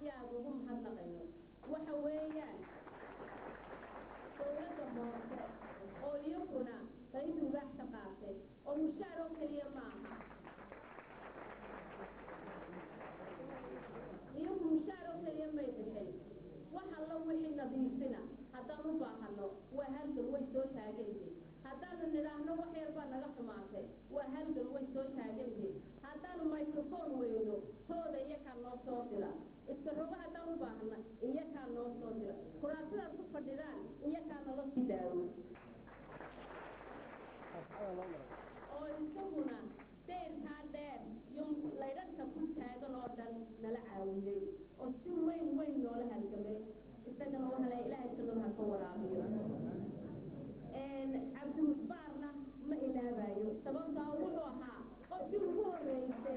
iyo aad ugu mahadnaqayno waxa weeyaan dowladda hoose oo iyaguna qayb ubaax ka qaatay oo mushaar oo keliya ma aha iyagu mushaar oo keliya may bixin wax allo wixii nadiifina haddaan u baahano waa halgan way soo taagayde haddaanu nidhaahno wax yar baa naga xumaatay waa halgan way soo taagayde haddaanu microphone weyno tooda iyakaa noo soo dira iska rogo haddaan u baahna iyakaa noo soo dira kuraasidaad ku fadhidaan iyakaa nala sii daawo oo isaguna deyrkaa dheer iyo laydhadhka ku taagan oo dhan nala caawiyey oo si weyn weyn noola halgamay isagana waxa la ilaahay jannada ha ka waraabiyo cabdimusbaarna ma ilaabayo sababtaa wuxuu ahaa qofkii ugu horreysay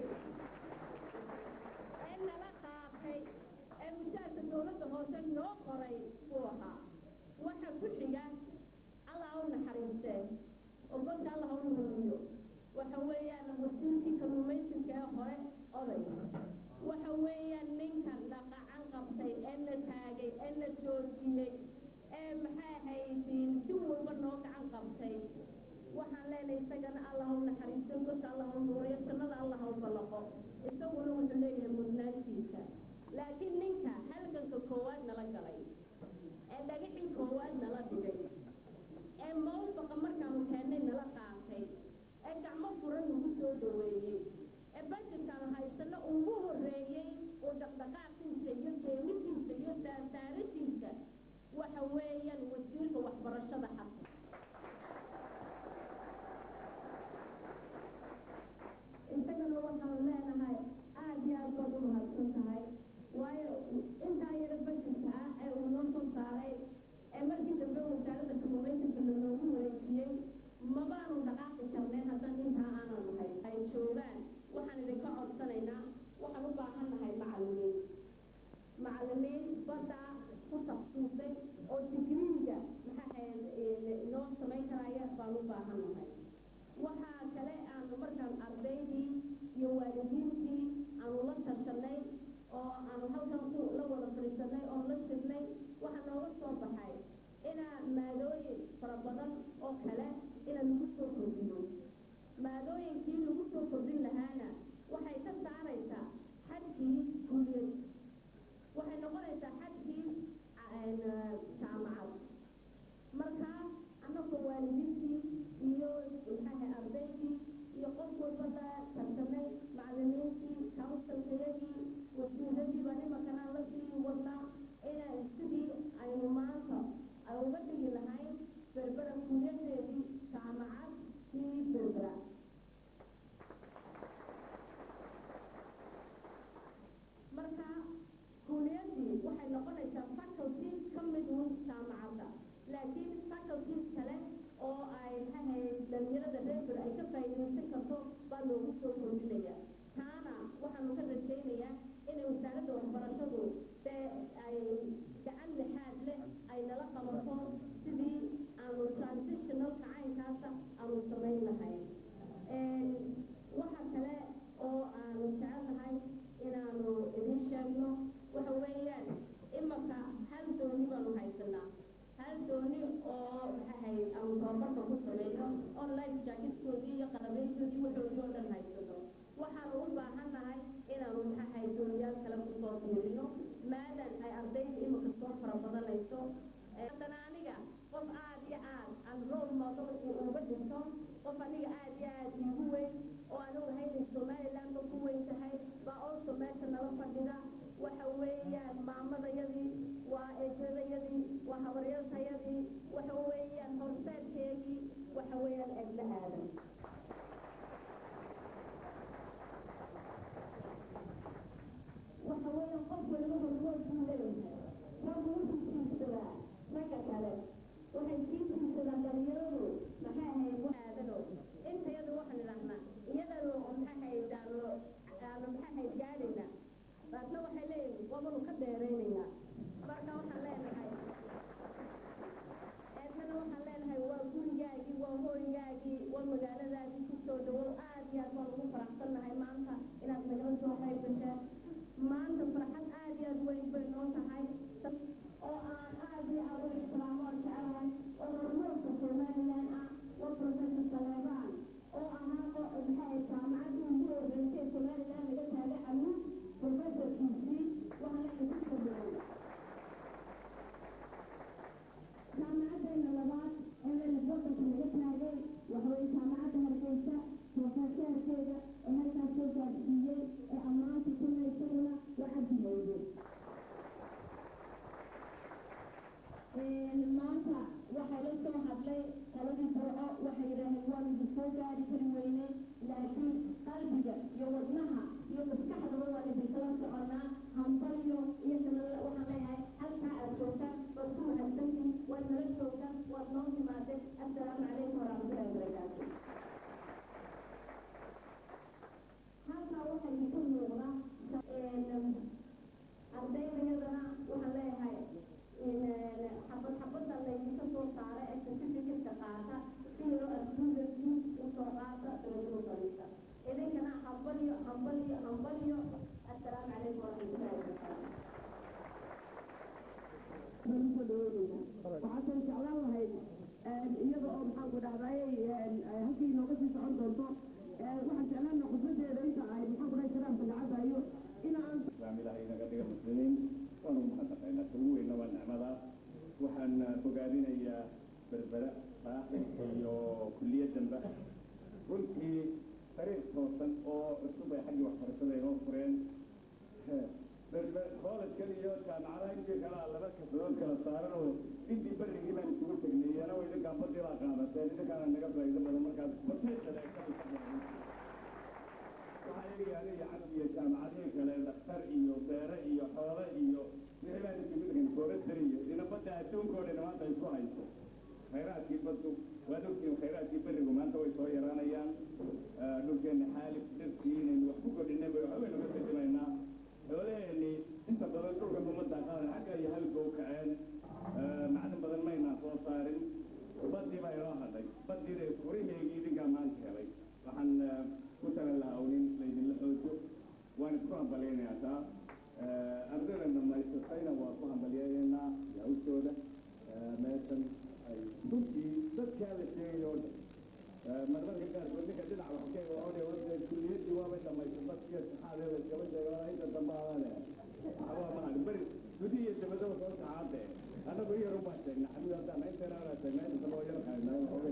ee nala qaatay ee mushaarka dowladda hoose noo qoray buu ahaa waxa ku xiga allah u naxariistee oo godka allah u nuuriyo waxa weeyaan wasiirkii kalluumaysinka ee hore oday waxa weeyaan ninkan dhaqacan qabtay ee na taagay ee na joojiyey ee maxay haydiin si walba noo gacan qabtay waxaan leenahay isagana allah u naxariisto godka allah u nuuriyo jannada allah u ballaqo isaguna wuxuu leeyahay mudnaantiisa laakiin ninka halganka koowaad nala galay ee dhagixii koowaad nala dhigay ee mawfaqa markaanu keennay nala qaatay ee gacmo furan nagu soo dhaweeyey ee bajedkaanu haysano ugu horreeyey oo dhaqdhaqaaqiisa iyo deemidiisa iyo saarsaaradiisa waxa weeyaan wasiirka waxbarashada xasan isagana waxaanu leenahay aad iyo aad baad u mahadsan tahay waayo intaa yaro bajedka ah ee uu noo soo saaray ee markii dambe wasaaradda kalluumaysanka lanoogu wareejiyey mabaanu dhaqaaqi karneen haddaan intaa aanan nahay ay joogaan waxaan idinka codsanaynaa waxaan u baahan nahay macallimiin macallimiin badda ku tafsiisay oo digriiga maxaa noo samayn karaya baan u baahan nahay waxaa kale aanu markaan ardaydii iyo waalidiintii aanu la tashanay oo aanu halkan ku la wada fadhiisanay oo la jirnay waxaa nooga soo baxay inaa maadooyin fara badan oo kale inaan lagu soo kordhiyo maadooyinkii lagu soo kordhin lahaana waxay ka saaraysaa xadkii kuliyad waxay noqonaysaa xadkii jaamacad markaa annagoo waalidiintii iyo maxaaha ardaydii iyo qof walbada tartamay macallimiintii counsilkayagii wasiiradii baan imakanaan la sii wadnaa inaan sidii aynu maanta ay uga dhigi lahayn berbera kuliyadeedii jaamacad kii berbera marka kuliyadii waxay noqonaysaa faculty ka mid un jaamacadda laakiin faculties kale oo ay maxahayd dhalinyarada reeber ay ka faa'iidaysan karto baa loogu soo kordhinaya taana waxaanu ka rajaynayaa inay wasaaradda waxbarashadu dee ay gacan lixaad leh ay nala qabato sidii aanu transitionalka caynkaasa aanu samayn lahayn waxa kale oo aanu jecelnahay inaanu idin sheegno waxa weeyaan imaka hal dooni baanu haysanaa hal dooni oo maxahayd aanu tababarka ku sameeyo oo life jacketkoodii iyo qalabeyntoodii waxoodii oo dhan haysano waxaanu u baahan nahay inaanu maxahayd dooniyaal kale kusoo fiirino maadan ay ardayda imika soo fara badanayso haddana aniga qof aad iyo aad aan role model uga dhigto qof aniga aad iyo aad iigu weyn oo aan ogahay inay somalilandba ku weyn tahay baa also meesha nala fadhida waxa weeyaan maamadayadii waa eedadayadii waa habaryartayadii waxa weeyaan horseedkeedii waxa weeyaan eedla aadan waxa weeyaan qof waliba hormood buu leeyahay raggu wuxuu tiirsadaa ragga kale waxay sii tiirsadaan dhalinyaradu maxay ahayd aadano intayadu waxaan idhahnaa iyadanu maxay ahayd aanu aanu maxay ahayd gaadhayna baasna waxay leeyihin wabanu ka dheeraynaynaa marka waxaan leenahay eednana waxaan leenahay waa gurigaagii waa hooygaagii waa magaalo ka soo saara ee certificate-ka qaata sida adduunkii usoo qaata dabadaba fadhiista idinkana hambalyo hambalyo hambalyo assalaamu calaykum waraxmatullahi wabarakaatu waxaasoo jeclaan lahayd iyada oo maxaan ku dhahday halkii inooga sii socon doonto waxaan jeclaan lahaa khudbadeeda inta ay maxaan ku dhahay kalaamka lacagayo inaan islaam ilaahay inaga dhiga muslimiin waanu mahadnaqaynaa ugu weyna waa nicmada waxaan bogaadinayaa berbera saaxib iyo kuliyaddanba runtii sariir toosan oo cusub ay xaggii waxbarashada inoo fureen koolajkan iyo jaamacadaha intii kale a laba kasadood kala saaran oo intii berrigii baan isugu tegnay iyana way idinkaan badii baa qaadateen idinkaana naga faa'iido badan markaas bateedada waxaa iga yaala iyo canab iyo jaamacadihii kale dhakhtar iyo beere iyo xoole iyo wixii baan isugu tegnay forestry iyo inabadda adduunka oo dhan maanta isku hayso khayraadkii baddu waad ogtiin khayraadkii berrigu maanta way soo yaraanayaan dhulkeenna xaalif dhirtii inaynu wax ku kordhinay bay waxbaynu ka fasimaynaa xoolaheenni inta badan dhulka ummadda qaadan xagga iyo halka u kaceen macdin badan maynaan soo saarin baddii baa inoo hadhay baddiina furiheegii idinkaa maanta helay waxaan ku talan lahaa unin laydinla xoojo waan isku hambalyaynayaa taa ardayda dhamaysatayna waa ku hambalyaynaynaa hawshooda meeshan ay runtii dadkaa la sheegay oo dhan marmarka qaarkood ninka dhinac wax ka oone wada kulliyaddii waabay dhamaysata iyo saxaadeeda iskama sheegaan inta dambe aane waa mahad beri gudi iyo dabadaba soo saxaade annagu iyar ubaa sheegnay xabib haddaan intana anaa sheegnay inta loo yar qaynaa xoogay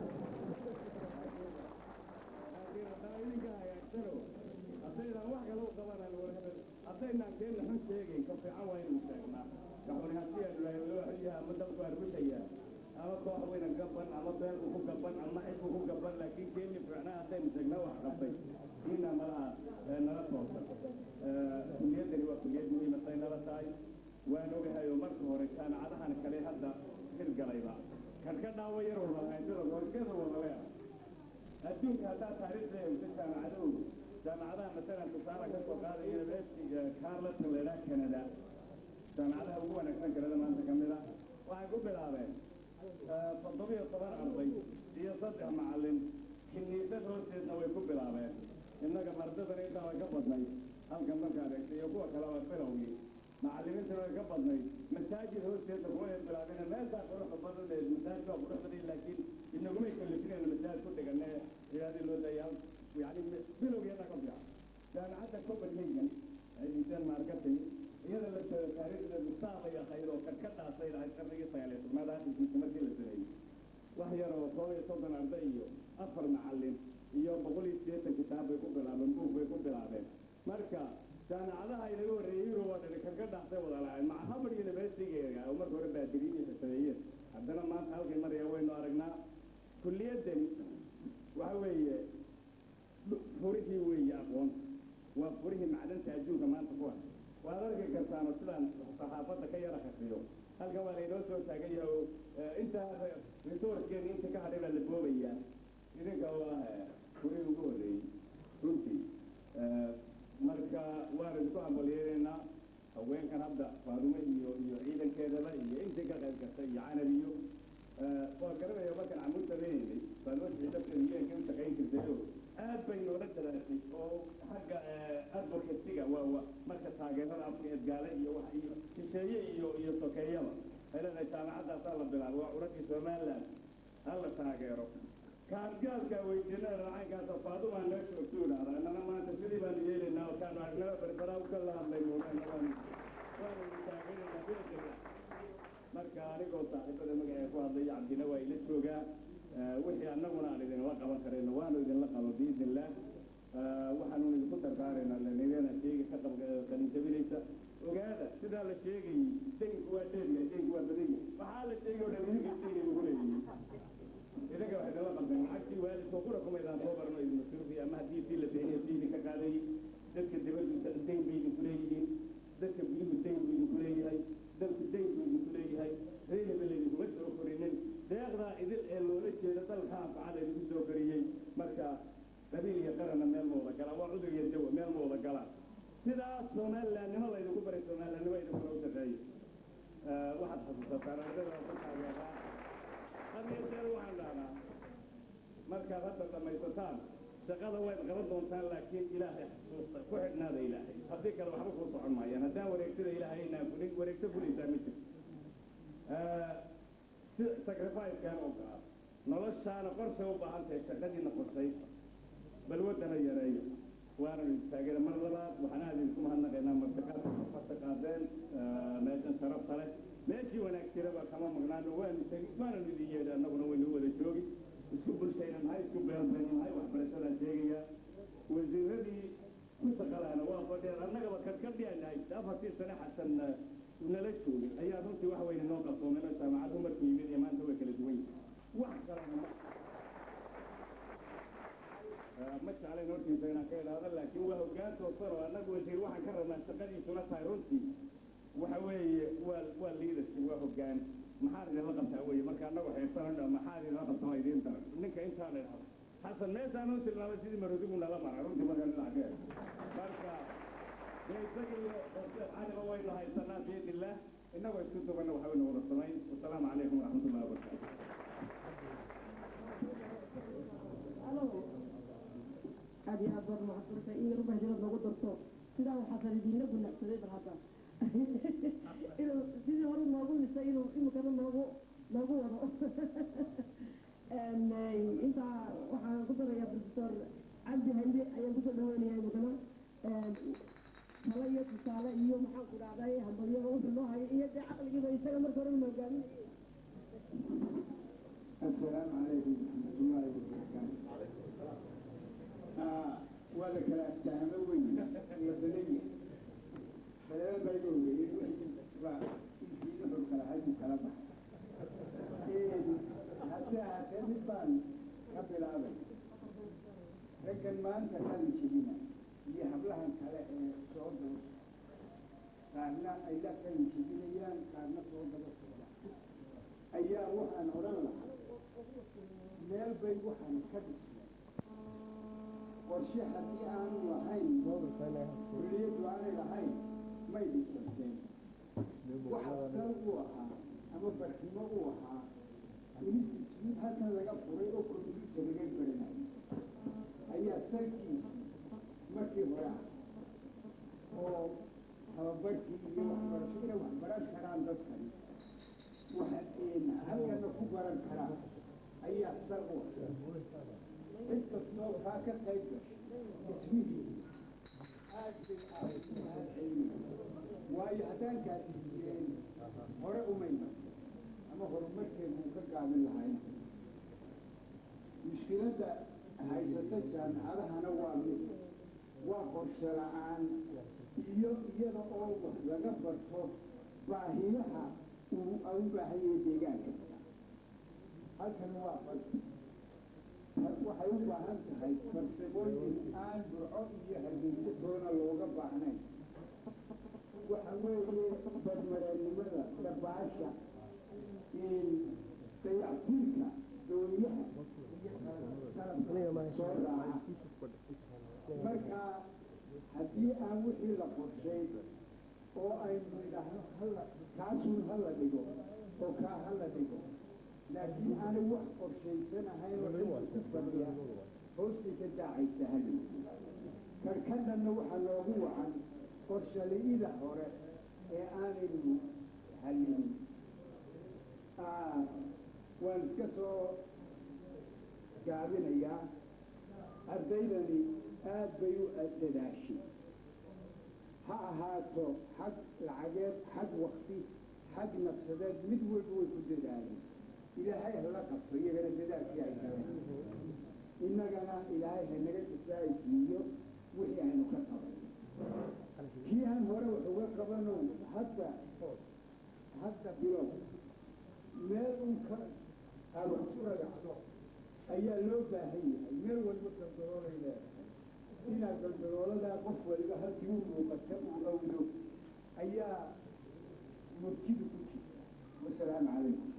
idinka hagaagsano haddaynaan wax kale u qabanaan warhada haddaynaan keenna xun sheegayn ka fiican waa inuu sheegnaa kaxuni haddii aanu lahayn loo xilyaha ama dalku arbushayaa ama koox weyna gaban ama beelku ku gaban ama xilku ku gaban laakiin keeni fiicnaa haddaynu sheegnaa wax qabtay diina malaha nala toosan kuliyaddani waa kuliyad muhiimatay nala tahay waan ogahay oo marka hore jaamacadahan kale hadda hirgalayba kan ka dhaawa yar walahay sida roogada wadaleea adduunka haddaa taariikhda eegto jaamacadahoodu jaamacadaha masalan tusaale ka soo qaada university carleton la idhaha canada jaamacadaha ugu wanaagsan kanada maanta ka mid a waxay ku bilaabeen toddobiyo toban arday iyo saddex macallin xiniisad hoosteedna way ku bilaabeen innaga mardadan intaa way ka badnay halkan markaad eegta iyo kuwa kale waa bilowgii macallimiintana way ka badnay masaajid hoosteedna kuma ay bilaabeen meeshaa quruxda badan ee masaajid waa qurux badan laakiin inagumay kalifinayna masaajid ku dhigane ilaadii loo dayaa yani bilowgeeda ka fiican jaamacadda copenhagen ay dhiseen marketing iyada la jooga taariikhdeedu saabay ahayd oo kan ka dhaasay lahayd qarnigii sagaal iyo tobnaad aakhirkiisa markii la sameeyey wax yar oo koob iyo soddon arday iyo afar macallin iyo boqol iyo siddeetan kitaab bay ku bilaabeen buug bay ku bilaabeen marka jaamacadaha inaga horreeyey yurub oo dhani kan ka dhaasay wada lahayn maca harvard universitygeega oo marka hore baadiriin iyo sameeyeen haddana maanta halkay maraya waynu aragnaa kulliyaddani waxa weeye furihii weeye aqoonta waa furihii macdanta adduunka maanta ku ah waad arki kartaano sidaan saxaafadda ka yara khasiyo halkan waa laynoo soo taagan yahay oo intaa resourcekeeni inta ka hadhay baa la boobayaa idinka oo ah furihii ugu horreeyey runtii marka waan isku hambalyeenaynaa haweenkan hadda faadumo iyo iyo ciidankeedaba iyo intii ka qayb gashay iyo canab iyo waa garanaya markaan camuud samaynaynay faadumo ciidafkeeda yeenka u shaqayn jirtay oo aad bay noola dadaashay oo xagga advocacyga waa wa marka taageerada afka edgaale iyo wax iyo shisheeye iyo iyo sokeeyaba ay leedahay jaamacadaasaa la bilaabo waa curadii somaliland hala taageero kaadgaalka weydiinada racaynkaasa faadumaa noo joogto idhahda annana maanta sidii baanu yeelaynaa oo kaanu aragnaba berberaa uka la hadlay moodana waanu waanu taageeraynaa biladega marka anigoo saaxiibada magaceeda ku hadlaya cabdina waa ila joogaa wixii annaguna aan idinla qaban karayno waanu idinla qaban biidn illah waxaanu idinku dardaaraynaa lanidana sheega ka qalinjabinaysa ogaada sidaa la sheegayey daynku waa dheeryahay daynku waa badan yahay waxaa la sheegay oo dhan idinka sheegay ugu leeyihiin idinka waxay nala qabteen lacagtii waalidka kuna kumaydaan soo barno idin masruufi ama haddii sii la beeniyo sii idinka qaadayay dadka dibaddu dayn bay idinku leeyihiin dadka guduhu dayn buu idinku leeyahay dalku dayn buu idinku leeyahay reeheba laydinkuma soo korinin deeqdaa idil ee loola jeeda dalka anfacada idinku soo koriyey marka qabiil iyo qaranna meel ma wada galaan waa cudur iyo dawa meel ma wada galaan sidaasoo shaqada wayd qaban doontaan laakiin ilaahay xusuusta ku xidhnaada ilaahay haddii kale waxba kuu socon maayaan haddaan wareegtada ilaahay inaan fulin wareegto fulaysaa ma jirto si sacrifice-kan oo kaa noloshaana qorshe u baahan tahay shaqadiina qorshaysa balwadana yareeyo waana taageera mar labaad waxaan aad idinku mahadnaqaynaa martaqaadka farta qaadeen meeshan sharafta leh meeshii wanaagtiraba kama maqnaano waanu tegi waananu idin yeedhi annaguna waynu wada joogi isku bulshayna nahay isku beelbayna nahay waxbarashadaan sheegaya wasiiradii ku shaqalaana waa fadhiyaan annagaba kadkadhiyan nahay afartii sane xasan nala joogay ayaa runtii wax weyne noo qabsoomeen jaamacadu markuu yimid iyo maanta way kala duwan yihin wax kalena ma ma jeclayn hortiisa inaan ka idhaahdo laakiin waa hoggaan toosan oo annagu wasiir waxaan ka rabnaa shaqadiisuna tahay runtii waxa weeye waa waa leadership waa hoggaan maxaad idinla qabtaa weye marka annagu xeebsanadha maxaad idinla qabtaa waa idiin daran ninka intaan idhahdo xasan meeshaan u tilmaamay sidii marodigu nala mara runtii marka dhinaceed marka dee isaga iyo caliba waynu haysanaa biidillah innagoo isku dubanna waxa waynu wada samayn wasalaamu calaykum waraxmatullahi wabarakaatu aad iyo aad baad mahadsantahay in yar ubahjirad noogu darto sidaa waxaa salidiinla gunacsaday bal hadda inuu sidii hore noogu lisay inuu imikana noogu noogu wado intaa waxaan ku darayaa professor cabdi hande ayaan kusoo dhaweynayaa imikana talo iyo tusaale iyo maxaan ku dhahday hambalyaba wuxuu noo hayo iyo dee caqligiiba isaga marka hore una hogaaminaya السلام عليكم ورحمة الله وبركاته. آه ولا كلام سهم وين مدنية. فلا بيقول لي بقى في نحر كلا هذه كلام. حتى حتى نبان قبل هذا. لكن ما أنت كان شدينا. اللي حبلها كلا صعود. قارنا أيضا كان شدينا قارنا صعود بس. ayaa waxaan odhan lahaa meel bay waxaan ka dhisnay qorshe haddii aanu lahayn kuliyaddu aanay lahayn may dhisanteen waxa sal u ahaa ama barkimo u ahaa institute halkan laga furay oo computer laga baranayo ayaa salkii markii hore ah oo tababarkii iyo waxbarasho inay waxbaran karaan dadkani halkana ku baran karaa ayaa sal u cid kastoo kaa ka qayb gashay ismihii aad bay ahayd mahad celin waayo haddaan kaasisiyeen hore umayna ama horumarkeedu uu ka gaabin lahayn mushkiladda haysata jaamicadahana waa mid waa qorshe la-aan iyo iyada oo wax laga barto baahiyaha uu u baahan yahay deegaanka halkan waa fal waxay u baahan tahay farsamooyin aan burco iyo hargeysa toona looga baahnayn waxa weeye badmareennimada dabaasha dayactirka dooniyaha soo raaca marka haddii aan wixii la qorshay oo aynu idhaahno hala kaasuun hala dhigo oo kaa hala dhigo laakiin aanay wax qorshaysanahayn oo dhanka ku fadhiya hoostay ka daacaysa hali karkadhanna waxaa loogu wacan qorshali'ida hore ee aanaynu halinin waan iska soo gaabinayaa ardaydani aad bay u dadaashay ha ahaato xag lacageed xag wakti xag nafsadeed mid walba way ku dadaaleen ilaahay hala qabto iyagana dadaalkii ay galeen innagana ilaahay hanaga jasaa'isiiyo wixii aynu ka qaban kii aan hore wax uga qabano hadda hadda bilow meel un ka aan wax ku ragacdo ayaa loo baahan yahay meel walba galdaloolay leedahay inaad galdalooladaa qof waliba halkii u muuqata uu awdo ayaa murtidu ku jirta wasalaamu calaykum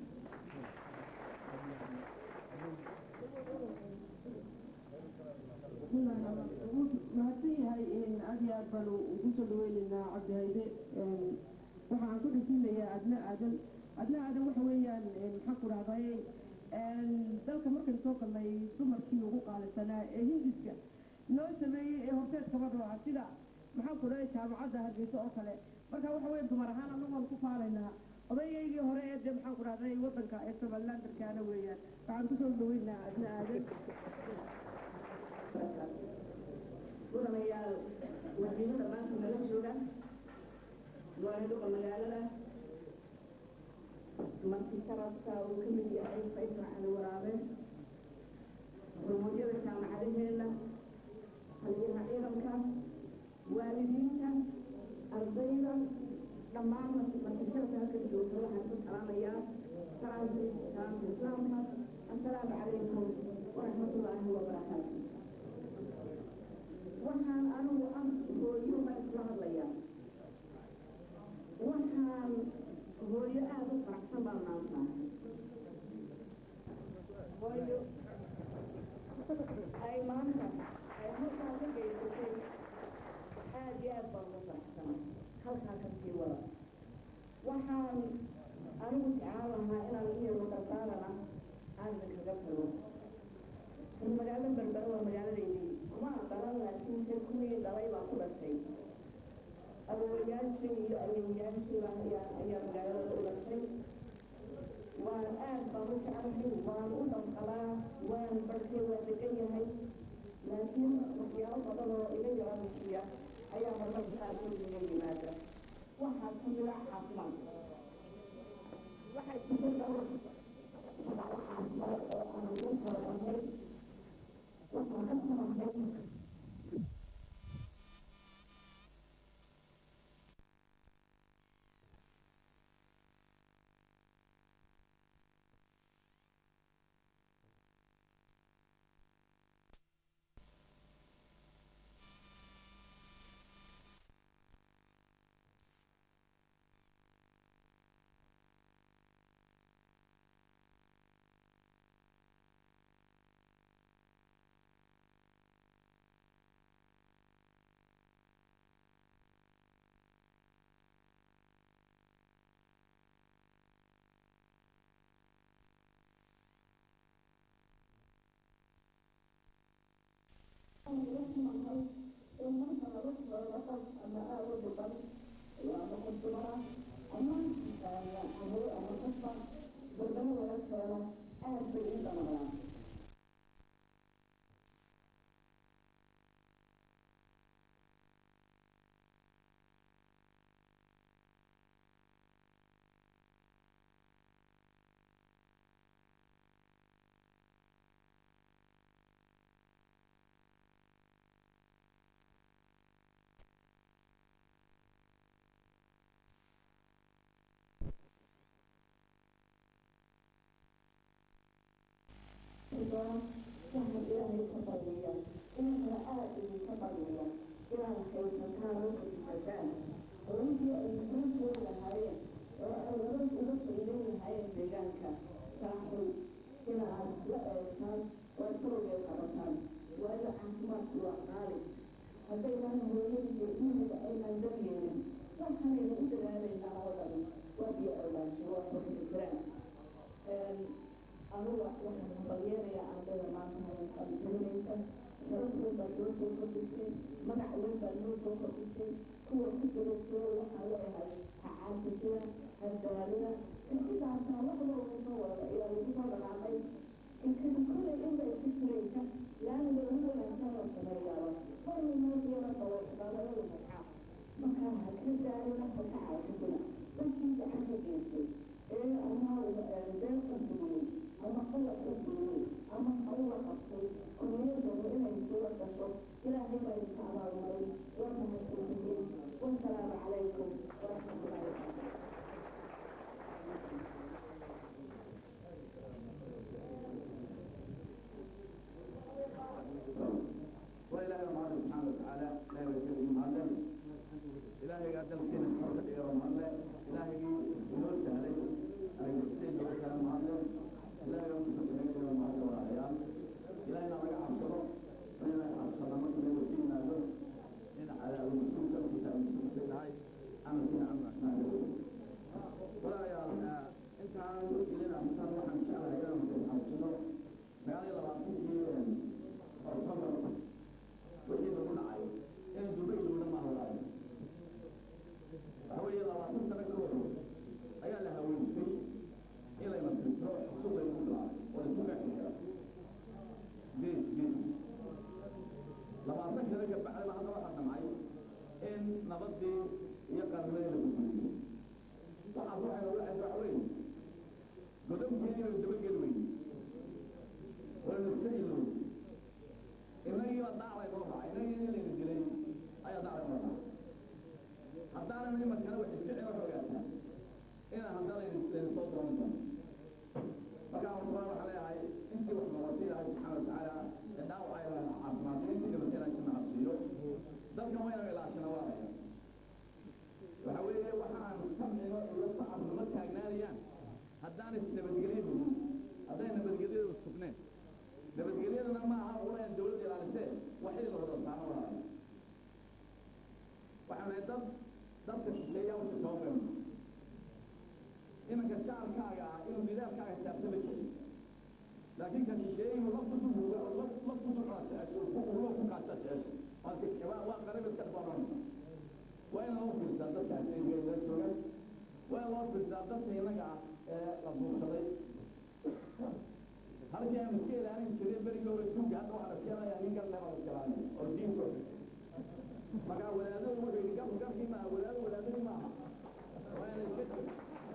mahadsan yahay aad iyo aad baanu ugu soo dhaweynaynaa cabdi hayde waxaan ku dhasinayaa adna aadan adna aadan waxa weeyaan maxaan ku dhahday dalka markaynu soo galnay dumarkii ugu qaalisanaa ee hindiska noo sameeyey ee horteed kaba dhooca sida maxaan ku dhahay jaamacadda hargeysa oo kale marka waxa weeye dumar ahaan anagoon ku faalaynaa odayaygii hore ee dee maxaan ku dhahday waddanka ee somalilandarkaana weeyaan waxaan kusoo dhaweynaa adna aadan mudanayaal wasiirada maanta nala jooga waaduqa magaalada marti sharafka uu ka mid yahay faysal cali waraabe hormuudyada jaamacadaheena haliyaha ciidanka waalidiinta ardayda dhammaan marti sharafka halka joogta waxaan ku salaamayaa salaamka salaamka islaamka assalaamu calaykum waraxmatullaahi wabarakaatu waxaan anigu ah hooyo baan isla hadlayaa waxaan hooyo aada u faraxsan baan maanta hooyo ay maanta ay halkaa ka geysatay aada iyo aad baan ugu faraxsan halkaa ka sii wada waxaan anigu jeclaan lahaa inaan iyadu dardaarana aan idinkaga tago magaalada berbera waa magaaladeydii kuma dhalan laakiin se kuwii dhalay baa ku dhashay awowayaashii iyo ayewayaashiiba ayaa ayaa magaalada u dhashay waan aad baan u jeclahay waan u dhamqalaa waan barkay waa degan yahay laakiin waxyaalo badan oo iga yara musiya ayaa marmarka qaarkood iga yimaada waxaa ku jira caafimaad waxaa jira dhowr caafimaad oo aan ugu talagalnay waxaan ka talagalnay waxaan ilaahay ka baryiya inankana aad idinka baryiya inaad haysataan oo xisbataan oo intii ay kuu joogi lahaayeen oo ay laba uga faydan lahaayeen deegaanka saaxul inaad la eegtaan oo sawgeed qabataan waayo caafimaadku waa qaali haddaynan hooyada iyo ilmiga aynan daryeelin waxaanayna u dadaalaynaa oo dhan waa biyo awlaansho waa kuxisiraan anuga waxaan hambalyeerayaa ardayda maanta hayankaan gelinaysa sharaf weyn baa noo soo kordhisay magac weyn baa noo soo kordhisay kuwa ku jira soo waxaan leeyahay ha caasisina ha daalina insidaasaa wax walba soo wada ilaa lagu soo dhaqaaqay inkana kollay inba iska jiraysa laamiga ugu wanaagsan oo sameeyaaba marna moodiyana dawaxdaalada magca markaa ha ka daalina ha ka caasisina dadkii gacan ka geystay ee ama been u duway ama qalab u duway ama hawla qabtay oo niyadooda inay suura gasho ilaahay baa idinka abaalmaray waa mahadsantihiin wasalaamu calaykum waraxmatullahi wabarakaatu وإلهي معنا سبحانه وتعالى لا يوجد معنا إلهي قد الكين الحرة إلى معنا إلهي نور سهلي أي يستيد وكلام معنا إلهي يوم سبحانه إلى معنا وعيان إلهي نرجع عبصره وإلهي عبصره ما كنا وسينا له إن على المسلم تبكي تأمسك في الهاي أنا فينا أمنا ما ولا يا أنت عن إلينا مثلا وحن شاء الله إلى inaan imarkana wax isficin wax ogaataa inaan haddana idin soo doonan doono markaa horta waxaa leeyahay intii wax noqotay ilaahay subxaana watacaala ee dhaawac ay caafimaadin intii dhibatay ilaahay sana cabsiiyo dalkan waa inaan ilaashana waa laya waxa weeye waxaan samciga iyo sacabka ma taagnaanayaan haddaanay nabadgelyadu hadday nabadgelyadu sugneen nabadgelyadana ma aha ulayaan dawladda ilaalisee waxay la wada saano walaalaya waxaan nahay dad dadka shisheeya wixii soo qeyno imanka shacabkaaga ah inuu nidaamkaaga xisaabtama jirin laakiin ka shisheeyuhu laftusuuga laftusu ulo ku kaasa jecesha waa qaribad ka dhabanaysa waa in loo fiirsaa dadkaasi la joogan waa in loo fiirsaa dadka innaga ah ee la buursaday halkii aan iska ilaalin jiray berigii hore tuuga hadda waxaa la keenayaa nin gal leba la jelaanay oo diinka markaa wadaadadu wuxuu yidhi gab gabkii maaha wadaadu wadaadadii maaha waa inay iska jiro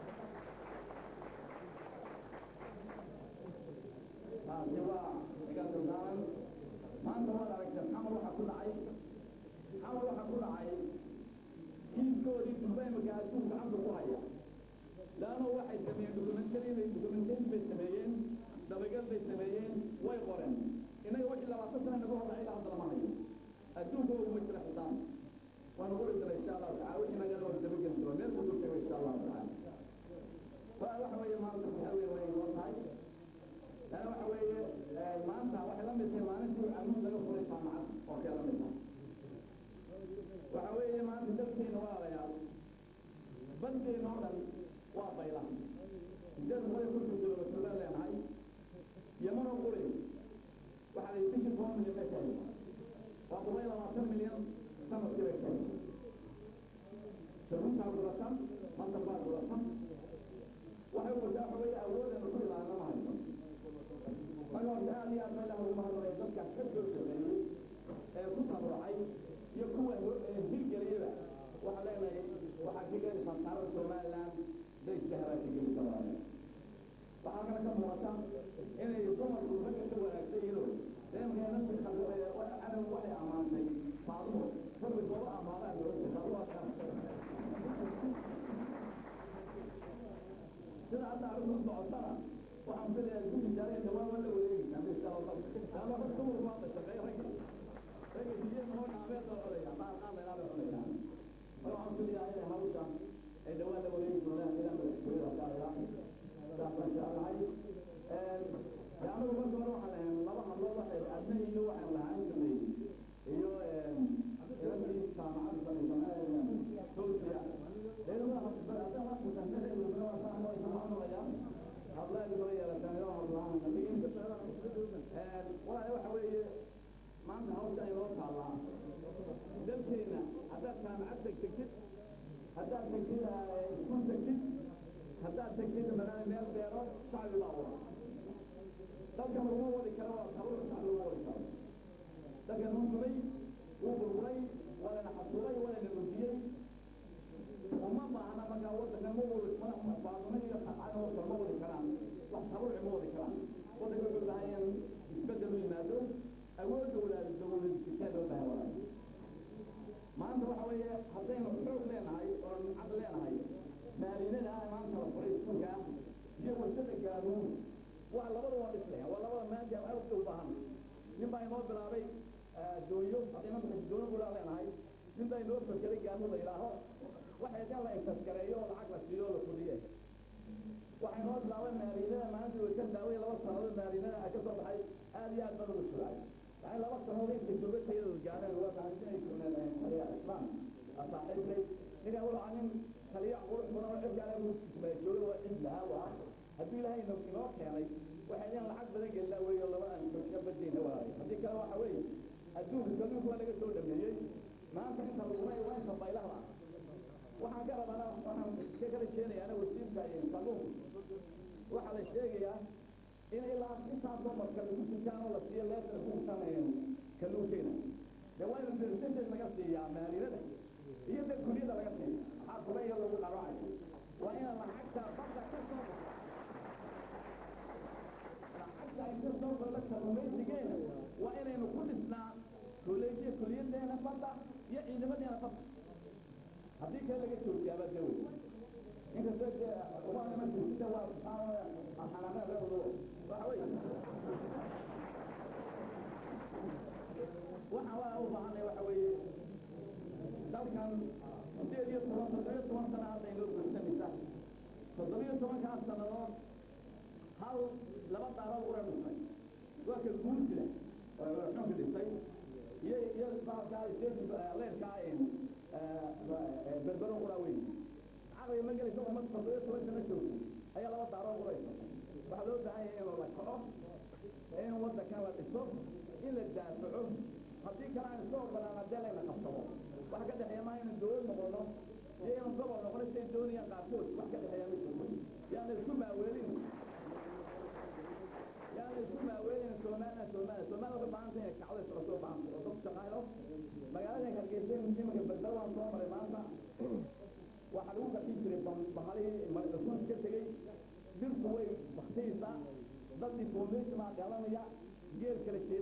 taasi waa iga daldaaran maanta waad aragteen xamar waxaa ku dhacay xamar waxaa ku dhacay kiiskoodii dubaymaga adduun gacanta ku haya laano waxay sameeyeen dokumentari bay dokumentari bay sameeyeen dabagal bay sameeyeen way qoreen innaga wixii labaatan sana naga hor dhacay ilaa hadda lama hayo adduunka uguma jira xisaab waanu qori doona insha allahu tacala wixii nagala hor dabageli doona meel kusoo tego insha allahu tacala waa waxa weeye maanta waxa weeye way noo tahay lana waxa weeye maanta waxay la mid tahay maalintii camuud laga furay jaamacad oo kale la mid tahay waxa weeye maanta dalkeena walaalayaal bandeena oo dhan waa bayla sideed boqol iyo konton kilomitr baan leenahay yamanoo quri waxaa la yidhi bishii toban milyan bay tahay waa boqol iyo labaatan milyan sanadkii bay tahay sharuuntaa guratan masar baa guratan waxay wadaa waxa weeye awoodana ku ilaana ma hayso marka horta aad iyo aad meelaha ugu mahadnaqay dadkaas ka soo shaqeeyey ee ku tabarucay iyo kuwa hirgeliyaba waxaa leenahay waxaa ka gelaysaa taarada somaliland dayska helaa ka gelisa waaye waxaa kale ka muuqata inay dumarku ragga ka wanaagsan yihiin deemkeena si cadow waxay ammaantay faadumo rabbi gooba ammaanaa dowladda faadumaa kan sida hadda arrintu socotana waxaan filayaa isku tijaaraya dhawaan waa la wareegaysaa insha allah laama rag dumarku waa shaqeey ragga ragga biyo noo dhaabeed oo codaya qaar qaar meelaa bay codayaan marka waxaan filayaa inay hawsha ay dhawaan la wareegi doonaan ilaa madaxtooyada qaadaya saasaan jeclahay anigu marka hore waxaan lahayn laba hadlood waxay adna iyo waxaan lahaan jirnay iyo ilantii jaamacadda samaysanaaya towsiya walaal waxa weeye maanta hawsha ay noo taallaa dalkeena haddaad jaamacad tegtegtid haddaad tegtid iskuul tegtid haddaad tegtid banaan meel beero shacbi baa wada dalka laguma wadi karo waa sabur shacbi lagu wadi karo dalka nuu dumay wuu burburay waa lana xasuulay waa lana gudiyey uma baahna markaa wadanka ma wadi madax baaduma iyo xaqaadooda ma wadi karaan wax taburuci ma wadi karaan wadanka wuxuu baahan in isbedel u yimaado awoodda walaal dowlad jirtaa loo baahan walaal maanta waxa weeye haddaynu xoog leenahay oo cad leenahay maalinada ah maanta la furay iskuulka iyo warshada gaaruun waa labada waa dhislaya waa labada maanta aad u baahan nin baa inoo bilaabay dooyo haddayna dooyo gudaa leenahay nin baa inoo fakeray gaaruun la yidhaaho waxay dan la intaskareeyo oo lacag la siiyo oo la fuliye waxay noo bilaabay maalinada maalintii way ka daaway laba sannadood maalinada ka soo baxay aad iyo aad baan ugu sugay waxay laba sannadood intay dowladtayada gaareen waa fahamsinay jirneen taliya islaam asaaxiibkay ninka wuxuu nin taliya qurux badan oo cirka ale jooga waa cid lahaa waa haddii ilaahay inoo inoo keenay waxay idin lacag badan gelina weeyo laba aan ka badayna waaye haddii kale waxa weeye adduunka kalluunka waa laga soo dhameeyey maanta inta laguna waa inta baylaha waxaan ka rabana waxaan ka kala jeenayaa ana wasiirka kalluunka waxaa la sheegayaa in ilaa intaasoo marka lagu tukaan oo la siiyo leesna ku tukanayeen kalluunkeena dee waa in percentage laga siiyaa maalinada iyo dad kuliyada laga siiya maxaa kubaya lagu qaraacayo waa in lacagta badda ka soo lacagta ay ka soo gola kalluumaysigeena waa inaynu ku dhisnaa kuleejiya kuliyadeena badda iyo ciidamadeena badda haddii kale laga joogo kasta waa niman sida waa xanaanada reewdo waxa weeye waxaan waa u baahanay waxa weeye dalkan sideed iyo toban toddobiyo toban sana hadda inoo guursanaysa toddobiyo tobankaas sannadood hal laba daarood ura dhisnay waa ka guursida xunka dhistay iyo iyo baalkaa leerkaa berbero qura weyn caqliga ma gelaysa umad toddobiyo toban sana joogto ayaa laba daarood uraysa waxaa loo baahan yahay inuu la kaco in waddankan la dhiso in la daafaco haddii kale aan iska ogolaan haddee layna qabsado wax ka dhexeeya maa inuu dowlad noqono iyo inuu gobol noqono siday doonayaan qaarkood wax ka dhexeeya ma jirto yaana isku maaweelin yaana isku maaweelin somaliland somaliland somaliland waxay baahan tahay kacdo isla soo baahan oo dad shaqaayo magaalada hargeysa iminka berbera waan soo maray maanta waxaa lagu qarxin jiray bahalihii marasuus ka tegey dirtu way baktiyeysaa dadkii foundation baa dhalanaya geel kala